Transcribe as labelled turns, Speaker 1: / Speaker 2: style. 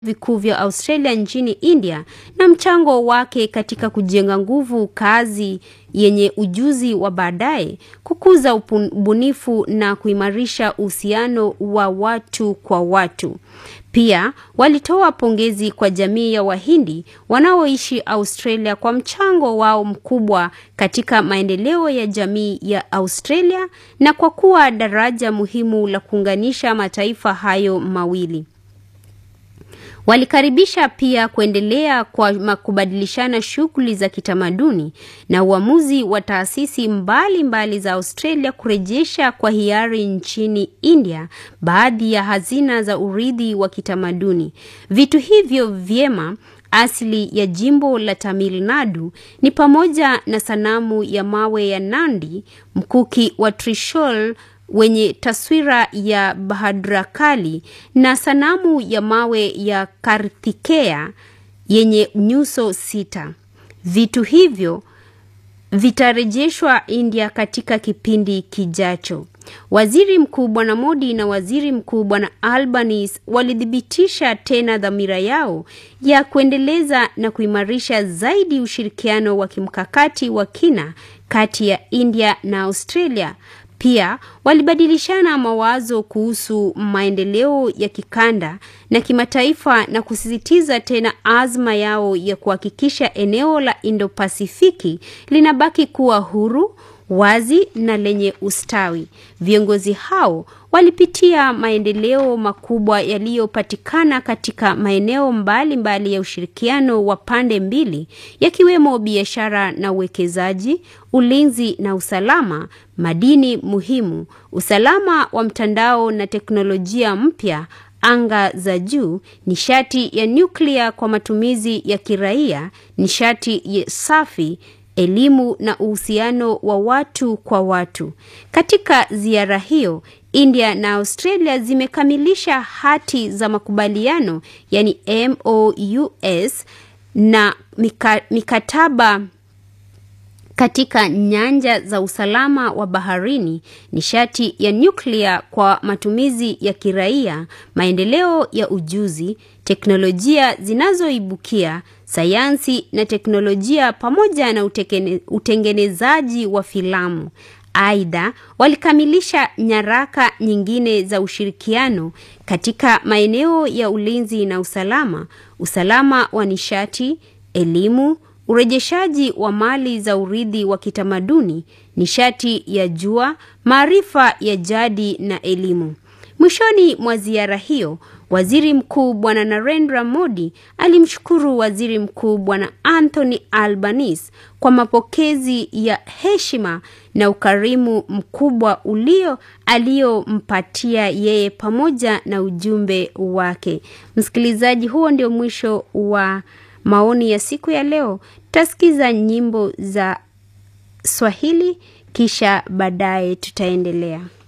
Speaker 1: vikuu vya Australia nchini India na mchango wake katika kujenga nguvu kazi yenye ujuzi wa baadaye, kukuza ubunifu na kuimarisha uhusiano wa watu kwa watu. Pia walitoa pongezi kwa jamii ya Wahindi wanaoishi Australia kwa mchango wao mkubwa katika maendeleo ya jamii ya Australia na kwa kuwa daraja muhimu la kuunganisha mataifa hayo mawili. Walikaribisha pia kuendelea kwa kubadilishana shughuli za kitamaduni na uamuzi wa taasisi mbalimbali mbali za Australia kurejesha kwa hiari nchini India baadhi ya hazina za urithi wa kitamaduni. Vitu hivyo vyema asili ya jimbo la Tamil Nadu ni pamoja na sanamu ya mawe ya Nandi, mkuki wa Trishul wenye taswira ya Bhadrakali na sanamu ya mawe ya Kartikeya yenye nyuso sita. Vitu hivyo vitarejeshwa India katika kipindi kijacho. Waziri Mkuu Bwana Modi na Waziri Mkuu Bwana Albanese walithibitisha tena dhamira yao ya kuendeleza na kuimarisha zaidi ushirikiano wa kimkakati wa kina kati ya India na Australia. Pia walibadilishana mawazo kuhusu maendeleo ya kikanda na kimataifa na kusisitiza tena azma yao ya kuhakikisha eneo la Indo-Pasifiki linabaki kuwa huru, wazi na lenye ustawi. Viongozi hao walipitia maendeleo makubwa yaliyopatikana katika maeneo mbalimbali mbali ya ushirikiano wa pande mbili yakiwemo biashara na uwekezaji, ulinzi na usalama, madini muhimu, usalama wa mtandao na teknolojia mpya, anga za juu, nishati ya nyuklia kwa matumizi ya kiraia, nishati safi elimu na uhusiano wa watu kwa watu. Katika ziara hiyo, India na Australia zimekamilisha hati za makubaliano yani MOUs na mika, mikataba katika nyanja za usalama wa baharini, nishati ya nyuklia kwa matumizi ya kiraia, maendeleo ya ujuzi, teknolojia zinazoibukia, sayansi na teknolojia pamoja na utekene, utengenezaji wa filamu. Aidha, walikamilisha nyaraka nyingine za ushirikiano katika maeneo ya ulinzi na usalama, usalama wa nishati, elimu, urejeshaji wa mali za urithi wa kitamaduni, nishati ya jua, maarifa ya jadi na elimu. Mwishoni mwa ziara hiyo, Waziri Mkuu Bwana Narendra Modi alimshukuru Waziri Mkuu Bwana Anthony Albanese kwa mapokezi ya heshima na ukarimu mkubwa ulio aliyompatia yeye pamoja na ujumbe wake. Msikilizaji, huo ndio mwisho wa maoni ya siku ya leo. Tutasikiza nyimbo za Swahili kisha baadaye tutaendelea.